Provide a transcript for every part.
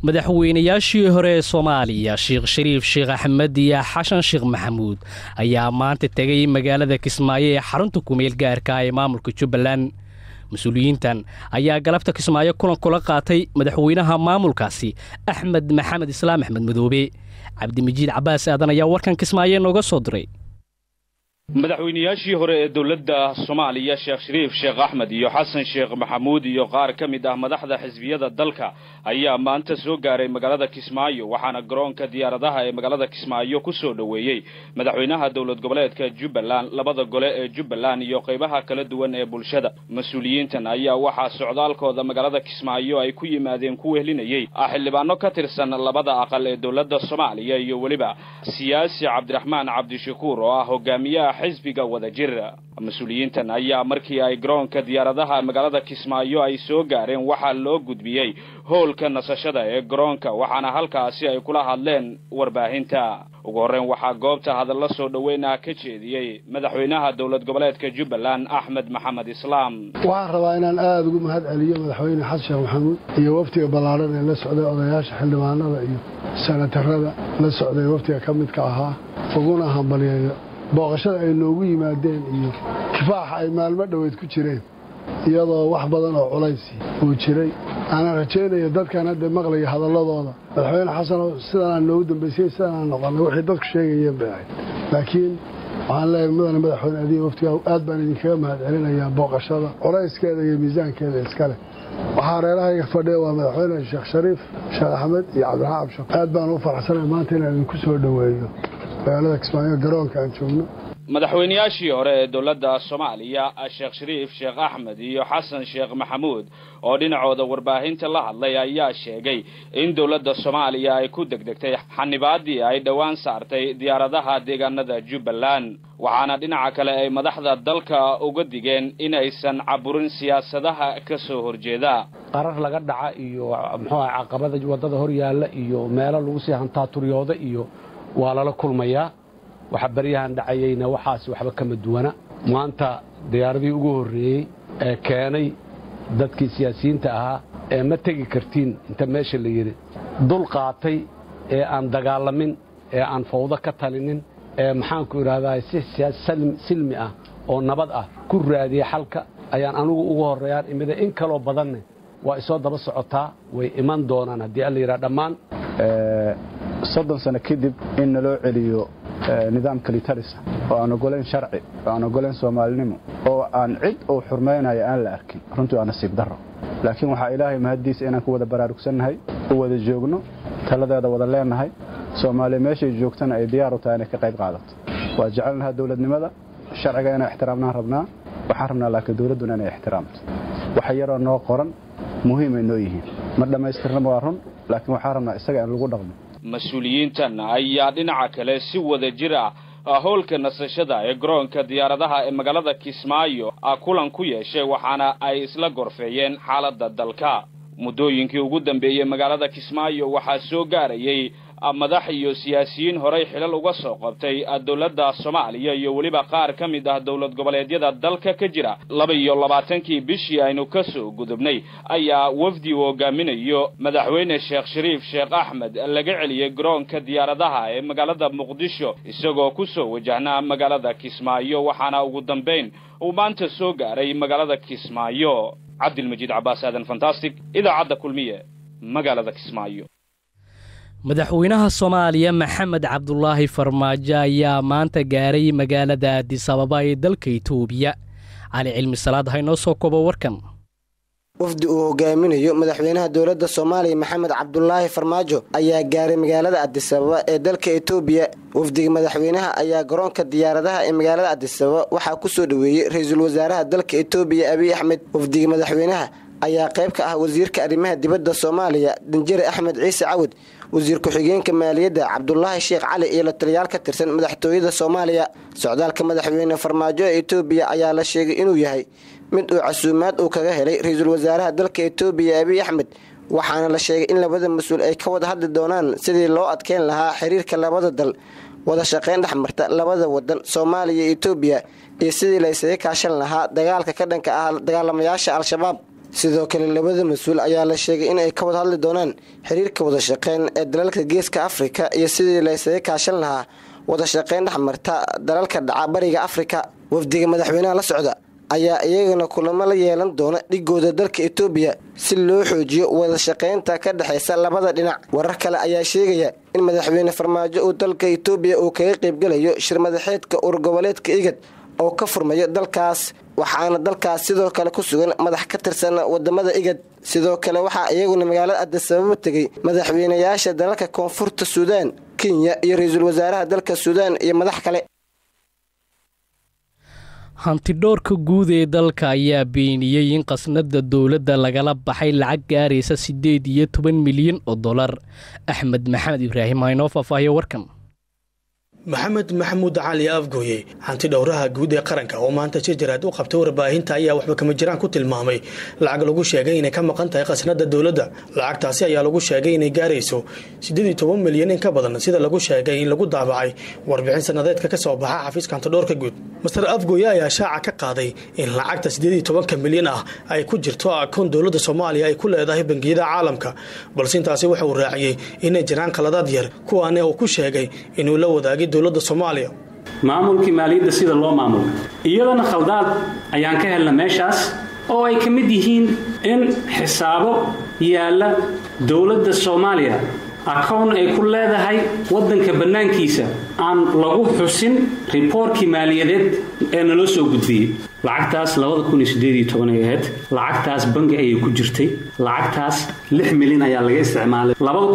madaxweynayaashii hore ee soomaaliya sheekh shariif sheekh axmed iyo xashan sheekh maxamuud ayaa maanta tegay magaalada kismaayo ee xarunta kumeel gaarka ee maamulka jubbaland mas-uuliyiintan ayaa galabta kismaayo kulan kula qaatay madaxweynaha maamulkaasi axmed maxamed islaam axmed madoobe cabdimijiid cabbaas aadan ayaa warkan kismaayo nooga soo diray madaxweynayaashii hore ee dowladda soomaaliya sheekh shariif sheekh axmed iyo xasan sheekh maxamuud iyo qaar ka mid ah madaxda xisbiyada dalka ayaa maanta soo gaaray magaalada kismaayo waxaana garoonka diyaaradaha ee magaalada kismaayo ku soo dhoweeyey madaxweynaha dowlad goboleedka jubbaland labada gole ee jubbaland iyo qaybaha kala duwan ee bulshada mas-uuliyiintan ayaa waxaa socdaalkooda magaalada kismaayo ay ku yimaadeen ku wehlinayey ah xildhibaano ka tirsan labada aqal ee dowladda soomaaliya iyo weliba siyaasi cabdiraxmaan cabdishakuur oo ah hogaamiyaha xisbiga wadajir mas-uuliyiintan ayaa markii ay garoonka diyaaradaha magaalada kismaayo ay soo gaareen waxaa loo gudbiyey howlka nasashada ee garoonka waxaana halkaasi ay kula hadleen warbaahinta ugu horreyn waxaa goobta hadalla soo dhoweynah ka jeediyey madaxweynaha dowlad goboleedka jubbaland axmed maxamed islaam waxaan rabaa inaan aada ugu mahad celiyo madaxweyne xasan sheekh maxamuud iyo waftiga ballaadhan ee la socday odayaasha xildhibaanada iyo sanatarada la socday waftiga ka midka ahaa uguna hambalyeeyo booqashada ay noogu yimaadeen iyo kifaaxa ay maalmo dhoweyd ku jireen iyadoo wax badan oo culaysi uu jiray aanaan rajaynayo dadkan hadda maqlaya hadalladooda madaxweyne xasanoo sidanaan noogu dambaysay sidanaan noqonnay waxay dadku sheegayeen bay ahayd laakiin waxaan leeyahay mudane madaxweyne adiga waftiga aad baan idinkaga mahad celinayaa booqashada culayskeeda iyo miisaankeeda iskale waxaa reerahayga fadhiya waa madaxweyne sheekh shariif sheekh axmed iyo cabdiraxaan abshaq aad baan u faraxsanay maanta inaan idinku soo dhoweeyo magaalada kismaayo garoonka aan joogno madaxweynayaashii hore ee dowladda soomaaliya sheekh shariif sheekh axmed iyo xasan sheekh maxamuud oo dhinacooda warbaahinta la hadlay ayaa sheegay in dowladda soomaaliya ay ku degdegtay xanibaadii ay dhowaan saartay diyaaradaha deegaanada jubbaland waxaana dhinaca kale ay madaxda dalka uga digeen inaysan caburin siyaasadaha ka soo horjeeda qarar laga dhaca iyo muxuu ah caqabada waddada hor yaalla iyo meelo lagu sii hantaaturiyooda iyo waa lala kulmayaa waxa baryahan dhacayeyna waxaas waxba kama duwana maanta diyaaradii ugu horreeyey ee keenay dadkii siyaasiyiinta ahaa ee ma tegi kartiin inta meesha la yidhi dul qaatay ee aan dagaalamin ee aan fawdo ka talinin ee maxaanku idhahdaa si silmi ah oo nabad ah ku raadiyey xalka ayaan anugu ugu horreeyaan imida in kaloo badanne waa isoo daba socotaa way iman doonaan haddii alla yidhaha dhammaan soddon sano kadib in naloo celiyo nidaamka litarisa oo aan ogolayn sharci oo aan ogolayn soomaalinimo oo aan cid uu xurmaynayo aan la arkin runtii waa nasiib darro laakiin waxaa ilaahay mahaddiisa inaan ku wada baraarugsannahay u wada joogno taladeeda wada leennahay soomaaliya meeshay joogtana ay diyaar u tahay inay ka qayb qaadato waa jecelnaha dowladnimada sharciga inay ixtiraamnaan rabnaa waxaan rabnaa laakiin dowladduna inay ixtiraamto waxa yaroo noo qoran muhiimay noo yihiin ma dhammaystirnaba waa run laakiin waxaan rabnaa isaga in lagu dhaqmo mas-uuliyiintan ayaa dhinaca kale si wada jir ah howlka nasashada ee garoonka diyaaradaha ee magaalada kismaayo kulan ku yeeshay waxaana ay isla gorfeeyeen xaaladda dalka muddooyinkii ugu dambeeyey magaalada kismaayo waxaa soo gaarayey madax iyo siyaasiyiin horey xilal uga soo qabtay dowladda soomaaliya iyo weliba qaar ka mid ah dowlad goboleedyada dalka ka jira laba iyo labaatankii bishii aynu ka soo gudubnay ayaa wafdi uu hogaaminayo madaxweyne sheekh shariif sheekh axmed laga celiyey garoonka diyaaradaha ee magaalada muqdisho isagoo ku soo wajahnaa magaalada kismaayo waxaana ugu dambayn uu maanta soo gaaray magaalada kismaayo cabdilmajiid cabbaas aadan fantastic idaacadda kulmiye magaalada kismaayo madaxweynaha soomaaliya maxamed cabdulaahi farmaajo ayaa maanta gaaray magaalada adisababa ee dalka itoobiya cali cilmi salaad haynoo soo kobo warkan wafdi uu hogaaminayo madaxweynaha dowladda soomaaliya maxamed cabdulaahi farmaajo ayaa gaaray magaalada adisababa ee dalka itoobiya wafdiga madaxweynaha ayaa garoonka diyaaradaha ee magaalada adisababa waxaa ku soo dhoweeyey ra-iisul wasaaraha dalka itoobiya abiy axmed wafdiga madaxweynaha ayaa qayb ka ah wasiirka arrimaha dibadda soomaaliya danjare axmed ciise cawad wasiir ku-xigeenka maaliyadda cabdulaahi sheekh cali iyo la taliyaal ka tirsan madaxtooyada soomaaliya socdaalka madaxweyne farmaajo ee itoobiya ayaa la sheegay inuu yahay mid uu casuumaad uu kaga helay ra-iisul wasaaraha dalka itoobiya abiy axmed waxaana la sheegay in labada mas-uul ay ka wada hadli doonaan sidii loo adkeyn lahaa xiriirka labada dal wada shaqayn dhexmarta labada wadan soomaaliya iyo itoobiya iyo sidii la ysaga kaashan lahaa dagaalka ka dhanka ah dagaalamayaasha al-shabaab sidoo kale labada mas-uul ayaa la sheegay in ay ka wada hadli doonaan xiriirka wada shaqeyn ee dalalka geeska afrika iyo sidii la ysaga kaashan lahaa wada shaqeyn dhexmarta dalalka dhaca bariga afrika wafdiga madaxweynaha la socda ayaa iyagana kulamo la yeelan doona dhigooda dalka etoobiya si loo xoojiyo wada shaqaynta ka dhexaysa labada dhinac warar kale ayaa sheegaya in madaxweyne farmaajo uu dalka etoobiya uu kaga qaybgelayo shir madaxeedka urgoboleedka igad oo ka furmayo dalkaas waxaana dalkaas sidoo kale ku sugan madax ka tirsan wadamada igad sidoo kale waxaa iyaguna magaalada adisababa tegey madaxweynayaasha dalalka koonfurta suudaan kenya iyo ra-iisul wasaaraha dalka suudaan iyo madax kale hantidhoorka guud ee dalka ayaa beeniyey in khasnada dowladda lagala baxay lacag gaaraysa siddeed iyo toban milyan oo dollar axmed maxamed ibraahim aa inoo faahfaahiyo warkan maxamed maxamuud cali afgooye hanti dhowraha guud ee qaranka oo maanta jijaraad u qabtay warbaahinta ayaa waxba kama jiraan ku tilmaamay lacag lagu sheegay inay ka maqan tahay khasnada dowladda lacagtaasi ayaa lagu sheegay inay gaarayso siddeed iyo toban milyan in ka badan sida lagu sheegay in lagu daabacay warbixin sanadeedka ka soo baxa xafiiska hantidhowrka guud master afgooye ayaa shaaca ka qaaday in lacagta siddeed iyo tobanka milyan ah ay ku jirto akoon dowladda soomaaliya ay ku leedahay bangiyada caalamka balse intaasi waxa uu raaciyey inay jiraan qaladaad yar kuwaane uu ku sheegay inuu la wadaagay maamulkii maaliyadda sida loo maamulo iyadana khaldaad ayaan ka helna meeshaas oo ay ka mid yihiin in xisaabo yaalla dowladda soomaaliya akown ay ku leedahay waddanka bannaankiisa aan lagu xusin riboorkii maaliyadeed ee naloo soo gudbiyey lacagtaas ay ahayd lacagtaas bangi ayay ku jirtay lacagtaas lix milyan ayaa laga isticmaalay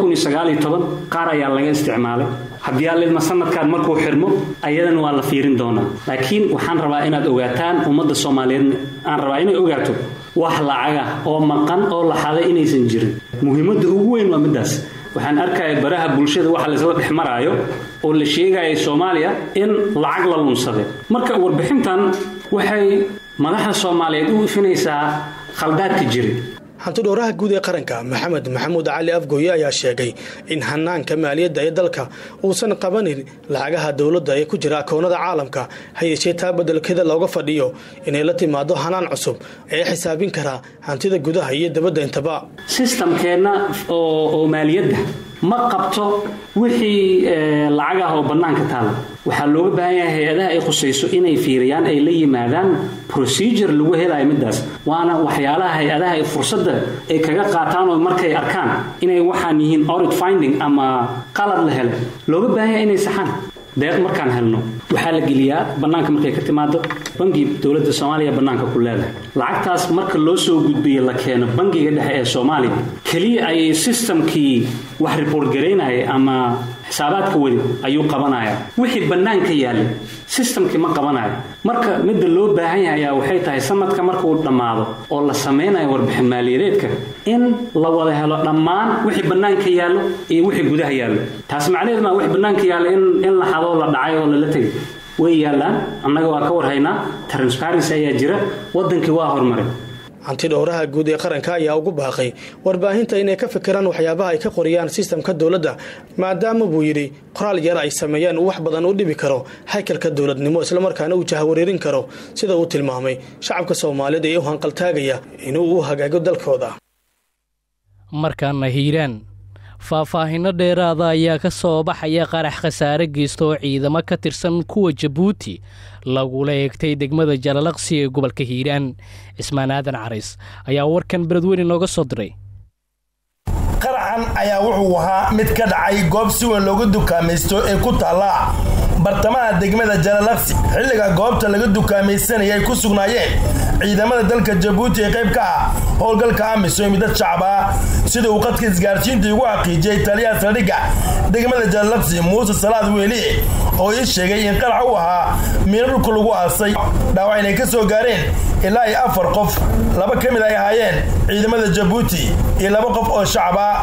qaar ayaa laga isticmaalay haddii allidma sanadkan markuu xirmo ayadana waa la fiirin doonaa laakiin waxaan rabaa inaad ogaataan ummadda soomaaliyeed aan rabaa inay ogaato wax lacaga oo maqan oo laxaday inaysan jirin muhiimadda ugu weyn waa middaas waxaan arkaya baraha bulshada waxa laysla dhex maraayo oo la sheegaya soomaaliya in lacag la lunsaday marka warbixintan waxay madaxda soomaaliyeed u ifinaysaa khaldaadka jiri hantidhowraha guud ee qaranka maxamed maxamuud cali afgooye ayaa sheegay in hanaanka maaliyadda ee dalka uusan qabanin lacagaha dowladda ee ku jira akoonada caalamka ha yeeshee taa bedelkeeda looga fadhiyo inay la timaado hanaan cusub ee xisaabin karaa hantida gudaha iyo dabadda intaba sistamkeenna oo maaliyadda ma qabto wixii lacag ah oo bannaanka taala waxaa looga baahan yahay hay-adaha ay khusayso inay fiiriyaan ay la yimaadaan procedure lagu helayo middaas waana waxyaalaha hay-adaha ay fursadda ay kaga qaataan oo markay arkaan inay waxaan yihiin audit finding ama qalad la helay looga baahan yahay inay saxaan deeq markaan helno waxaa la geliyaa bannaanka markay ka timaado bangi dowladda soomaaliya bannaanka ku leedahay lacagtaas marka loo soo gudbiyo la keeno bangiga dhexe ee soomaaliya keliya ayay sistamkii wax riboort garaynaya ama xisaabaadka wadi ayuu qabanaya wixii bannaanka yaallay sistamkii ma qabanayo marka midda loo baahan yahay ayaa waxay tahay sanadka markuu dhammaado oo la samaynayo warbixin maaliyadeedka in la wada helo dhammaan wixii bannaanka yaallo iyo wixii gudaha yaallo taas macnaheed maa wix bannaanka yaallo in la xadoo la dhacay oo lala tegay way yaallaan annaga waa ka warhaynaa transparency ayaa jira waddankii waa horumaray hantidhowraha guud ee qaranka ayaa ugu baaqay warbaahinta inay ka fikiraan waxyaabaha ay ka qoriyaan sistamka dowladda maadaama buu yidhi qoraal yar ay sameeyeen uu wax badan u dhibi karo haykalka dowladnimo islamarkaana uu jahawareerin karo sida uu tilmaamay shacabka soomaaliyeed ee u hanqaltaagaya inuu u hagaago dalkooda markaana hiiraan faahfaahinno dheeraada ayaa ka soo baxaya qarax khasaare geysta oo ciidamo ka tirsan kuwa jabuuti lagula eegtay degmada jalalaqsi ee gobolka hiiraan cismaan aadan carays ayaa warkan beledweyne nooga soo diray qaraxan ayaa wuxuu ahaa mid ka dhacay goob si weyn loogu dukaamaysto ee ku taalla bartamaha degmada jalalaqsi xilliga goobta laga dukaamaysanaya ay ku sugnaayeen ciidamada dalka jabuuti ee qayb ka ah howlgalka amisom dad shacab ah sida uu qadka isgaarsiinta igu xaqiijiyey taliyaha saldhigga degmada jalalaqsi muuse salaad weeli oo ii sheegay in qarax u ahaa miino dhulka lagu aasay dhaawac inay ka soo gaareen ilaa iyo afar qof laba ka mid ay ahaayeen ciidamada jabuuti iyo laba qof oo shacab ah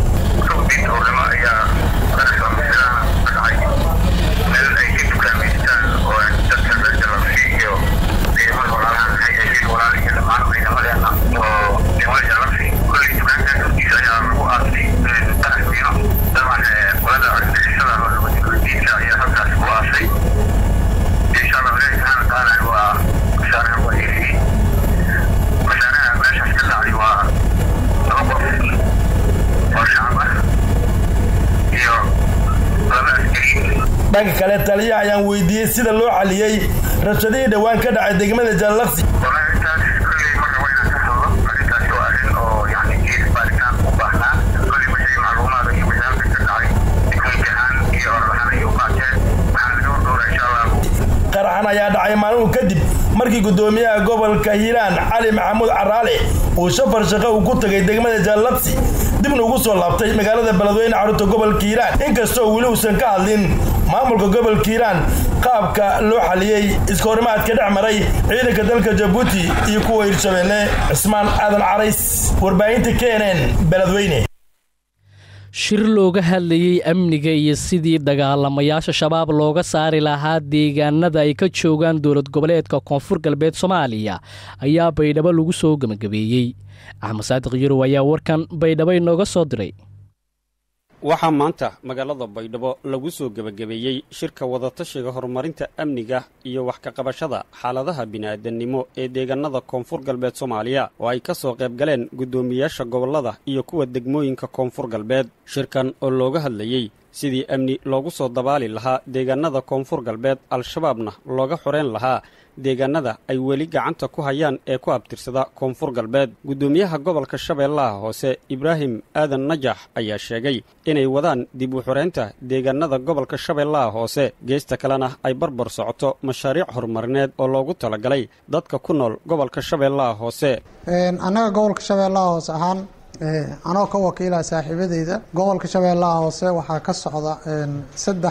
waa dhanka kale taliyaha ayaan weydiiyey sida loo xaliyey rabshadihii dhowaan ka dhacay degmada jalalaqsi qaraxan ayaa dhacay maalmuhu kadib markii guddoomiyaha gobolka hiiraan cali maxamuud caraale uu shafar shaqo uu ku tagay degmada jaalabsi dibna ugu soo laabtay magaalada beledweyne carruurta gobolka hiiraan inkastoo weli uusan ka hadlin maamulka gobolka hiiraan qaabka loo xaliyey iska horimaadka dhex maray ciidanka dalka jabuuti iyo kuwa hirshabeelle cismaan aadan carays warbaahinta knn beledweyne shir looga hadlayey amniga iyo sidii dagaalamayaasha shabaab looga saari lahaa deegaanada ay ka joogaan dowlad goboleedka koonfur galbeed soomaaliya ayaa baydhabo lagu soo gebagabeeyey axmed saadiq yarow ayaa warkan baydhabo inooga soo diray waxaa maanta magaalada baydhabo lagu soo gebagabeeyey shirka wadatashiga horumarinta amniga iyo wax ka qabashada xaaladaha bini'aadannimo ee deegaanada koonfur galbeed soomaaliya oo ay ka soo qayb galeen guddoomiyaasha gobollada iyo kuwa degmooyinka koonfur galbeed shirkan oo looga hadlayey sidii amni loogu soo dabaali lahaa deegaanada koonfur galbeed al-shabaabna looga xoreen lahaa deegaanada ay weli gacanta ku hayaan ee ku abtirsada koonfur galbeed guddoomiyaha gobolka shabeellaha hoose ibraahim aadan najax ayaa sheegay inay wadaan dib u xoreynta deegaanada gobolka shabeellaha hoose geesta kalena ay barbar socoto mashaariic horumarineed oo loogu talagalay dadka ku nool gobolka shabeellaha hoose annaga gobolka shabeellaha hoose ahaan anoo ka wakiila saaxiibadeyda gobolka shabeellaha hoose waxaa ka socda saddex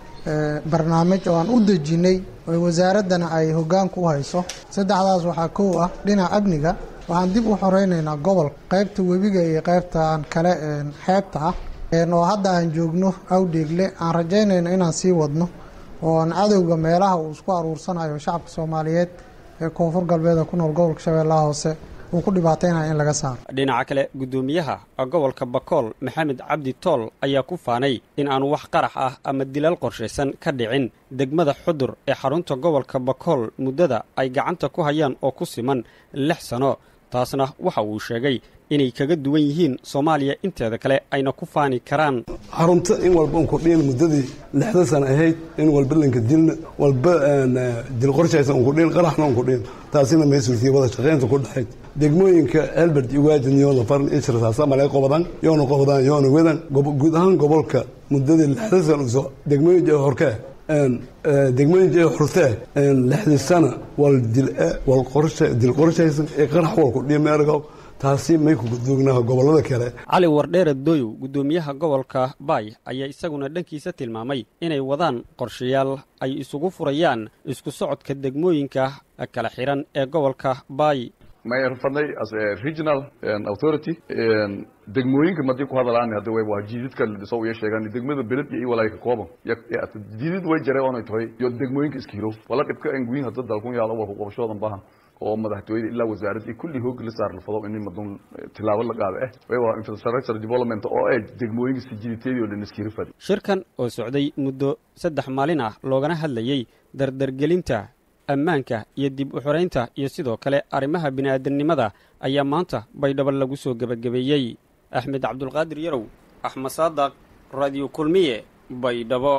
barnaamij oo aan u dejinay oo wasaaraddana ay hoggaanka u hayso saddexdaas waxaa kow ah dhinaca amniga waxaan dib u xoreynaynaa gobolka qaybta webiga iyo qaybta aan kale xeebta ah oo hadda aan joogno awdheegle aan rajaynayno inaan sii wadno oo aan cadowga meelaha uu isku aruursanayo shacabka soomaaliyeed ee koonfur galbeeda ku nool gobolka shabeellaha hoose uu ku dhibaataynaya in laga saaro dhinaca kale guddoomiyaha gobolka bakool maxamed cabdi tool ayaa ku faanay in aan wax qarax ah ama dilaal qorshaysan ka dhicin degmada xudur ee xarunta gobolka bakool muddada ay gacanta ku hayaan oo ku siman lix sano taasna waxa uu sheegay inay kaga duwan yihiin soomaaliya inteeda kale ayna ku faani karaan xarunta in walba un kudhiin muddadii lixda sana ahayd in walba lanka dilna walba dil qorshaysan un kudhiin qaraxna un kudhiin taasina may suurtiyey wada shaqaynta ku dhexayd degmooyinka elbert iyo waajin yoona faran ishrasaasa malee qobadan yoona qobadan yoona wedan guud ahaan gobolka muddadii lixda sana uso degmooyin jee horkee degmooyin jee hortee lixdii sana wal dil wal qorshe dil qorshaysan ee qarax wal kudhiin meergow taasi may ku gudoognaa gobollada kale cali wardheere doyow guddoomiyaha gobolka baay ayaa isaguna dhankiisa tilmaamay inay wadaan qorshayaal ay isugu furayaan isku socodka degmooyinka kala xihan ee gobolka baay may rafadnay as a regional authority degmooyinka madii ku hadalaan hadda way waa jiididka dhiso iyo sheegaan degmada beled iyo walaa ka kooban jiidid way jaray oonay tahay iyo degmooyinka iska hiro wala dhibka aan guyin hadda dalkun yaalo walku qabashoodan baahan oo madaxtooyada ilaa wasaaradda iyo kulli hoog la saar la fado in madun tilaabo la qaado eh way waa infrastructure development oo ay degmooyinka si jiiditeedii oo dhan iska hiro fadi shirkan oo socday muddo saddex maalin ah loogana hadlayey dardargelinta ammaanka iyo dib u xoraynta iyo sidoo kale arrimaha bini'aadamnimada ayaa maanta baydhabo lagu soo gebagabeeyey axmed cabdulqaadir yarow axmed saadaq radio kulmiye baydhabo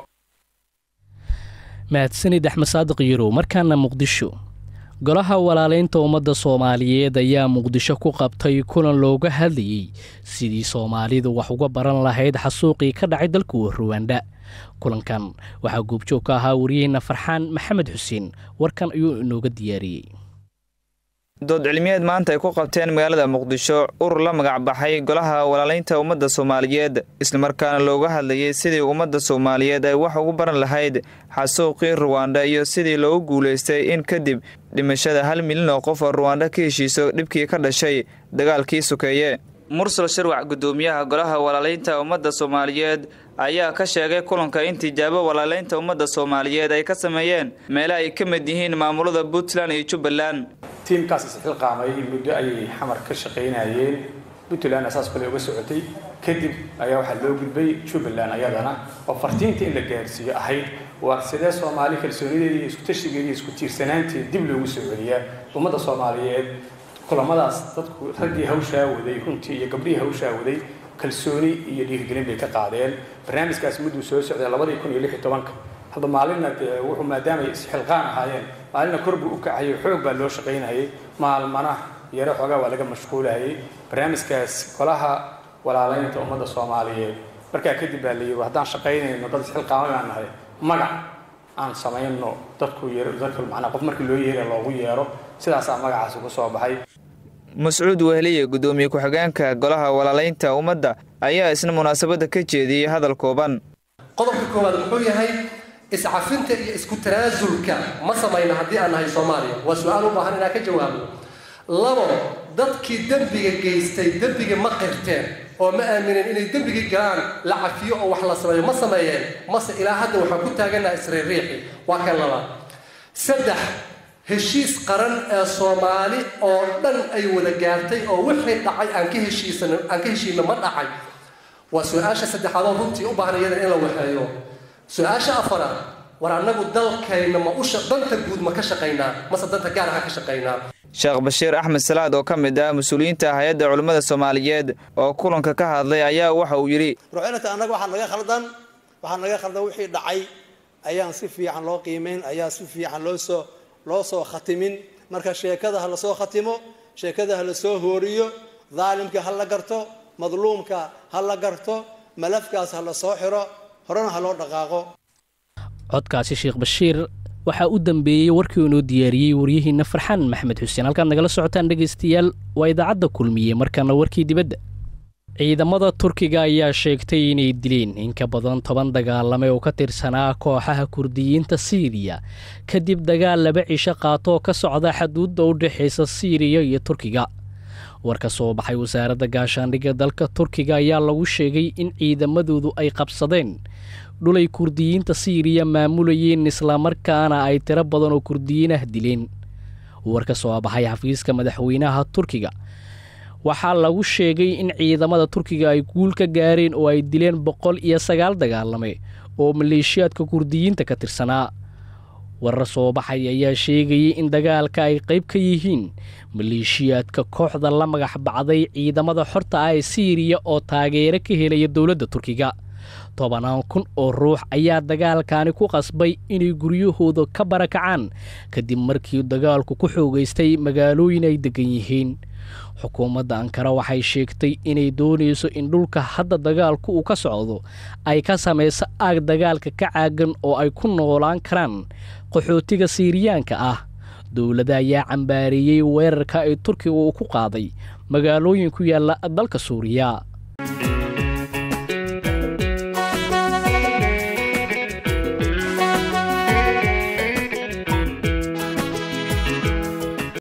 mahadsanid axmed saadiq yarow markaana muqdisho golaha walaalaynta ummadda soomaaliyeed ayaa muqdisho ku qabtay kulan looga hadlayey sidii soomaalidu wax uga baran lahayd xasuuqii ka dhacay dalka ruwanda kulankan waxaa goobjoog ka ahaa wariyaheenna farxaan maxamed xuseen warkan ayuu inooga diyaariyey dood cilmiyeed maanta ay ku qabteen magaalada muqdisho urur la magac baxay golaha walaalaynta ummadda soomaaliyeed islamarkaana looga hadlayey sidii ummadda soomaaliyeed ay wax ugu baran lahayd xasuuqii ruwanda iyo sidii loogu guulaystay in kadib dhimashada hal milyan oo qof oo ruwanda ka heshiiso dhibkii ka dhashay dagaalkii sukeeye mursal sharwac guddoomiyaha golaha walaalaynta ummadda soomaaliyeed ayaa ka sheegay kulanka in tijaabo walaalaynta ummadda soomaaliyeed ay ka sameeyeen meele ay ka mid yihiin maamulada puntland iyo jubbaland tiimkaas isxilqaamay muddo ayay xamar ka shaqaynayeen puntland asaas kale uga socotay kadib ayaa waxaa loo gudbay jubbaland ayadana oo fartiinta in la gaarsiiyo ahayd waa sidee soomaali kalsoonideedii iyo iskutashigeedii isku tiirsanaanteed dib loogu soo celiyaa ummadda soomaaliyeed kulamadaas dadku raggii hawshaa waday runtii iyo gabdhihii hawshaa waday kalsooni iyo dhiirigelin bay ka qaadeen barnaamijkaas mudduu soo socday labadii kun iyo lix iyo tobanka hadda maalinna dee wuxuu maadaamay isxilqaan ahaayeen maalinna kor buu u kacayay xoog baa loo shaqaynayay maalmana yaro xoogaa waa laga mashquulayay barnaamijkaas golaha walaalaynta ummadda soomaaliyeed markaa kadib baa la yidhi haddaan shaqaynayno dad isxilqaamay baan nahay magac aan samayno dadku dadku macnaa qof markii loo yeera loogu yeero sidaasaa magacaasi ku soo baxay mascuud wehliye guddoomiye ku-xigeenka golaha walaalaynta ummadda ayaa isna munaasabadda ka jeediyey hadal kooban qodobka koowaad muxuu yahay iscafinta iyo isku tanaasulka ma samayna haddii aan nahay soomaaliya waa su-aal u baahan inaan ka jawaabno labo dadkii dembiga geystay dembiga ma qirteen oo ma aamineen inay dembigii galaan la cafiyo oo wax la sameeyo ma sameeyeen mase ilaa hadda waxaan ku taaganaha isriiriixi waa kan labaad saddex heshiis qaran ee soomaali oo dhan ay wada gaartay oo wixii dhacay aan ka heshiisan aan ka heshiino ma dhacay waa su-aasha saddexaad oo runtii u baahan iyada in la waxeeyo su-aasha afaraad war annagu dalkayna ma usha danta guud ma ka shaqaynaa mase danta gaar aha ka shaqaynaa sheekh bashiir axmed salaad oo ka mid ah mas-uuliyiinta hay-adda culimmada soomaaliyeed oo kulanka ka hadlay ayaa waxa uu yidhi rucinata annaga waxaa naga khaldan waxaa naga khaldan wixii dhacay ayaan si fiican loo qiimayn ayaa si fiican loo soo loo soo khatimin marka sheekada ha lasoo khatimo sheekada ha lasoo hooriyo daalimka ha la garto madluumka ha la garto malafkaas ha la soo xiro horena ha loo dhaqaaqo codkaasi sheekh bashiir waxaa u dambeeyey warkii inoo diyaariyey waryihiinna farxaan maxmed xuseen halkaad nagala socotaan dhegaystayaal waa idaacadda kulmiye markaana warkii dibadda ciidamada turkiga ayaa sheegtay inay dileen in ka badan toban dagaalame oo ka tirsanaa kooxaha kurdiyiinta siiriya kadib dagaal laba cisho qaatoo ka socda xaduudda u dhexaysa siiriya iyo turkiga war ka soo baxay wasaaradda gaashaandhigga dalka turkiga ayaa lagu sheegay in ciidamadoodu ay qabsadeen dhulay kurdiyiinta siiriya maamulayeen islamarkaana ay tiro badan oo kurdiyiin ah dileen war ka soo baxay xafiiska madaxweynaha turkiga waxaa lagu sheegay in ciidamada turkiga ay guul ka gaareen oo ay dileen boqol iyo sagaal dagaalame oo maleeshiyaadka kurdiyiinta ka tirsanaa warar soo baxay ayaa sheegayay in dagaalka ay qayb ka yihiin maleeshiyaadka kooxda la magax bacday ciidamada xorta ah ee siiriya oo taageero ka helaya dowladda turkiga tobanaan kun oo ruux ayaa dagaalkaani ku qasbay inay guryahooda ka barakacaan kadib markii dagaalku ku xoogaystay magaalooyin ay deggan yihiin xukuumadda ankara waxay sheegtay inay doonayso in dhulka hadda dagaalku uu ka socdo ay ka samayso aag dagaalka ka caagan oo ay ku noolaan karaan qaxootiga siiriyaanka ah dowladda ayaa cambaareeyey weerarka ay turkiga uu ku qaaday magaalooyin ku yaalla dalka suuriya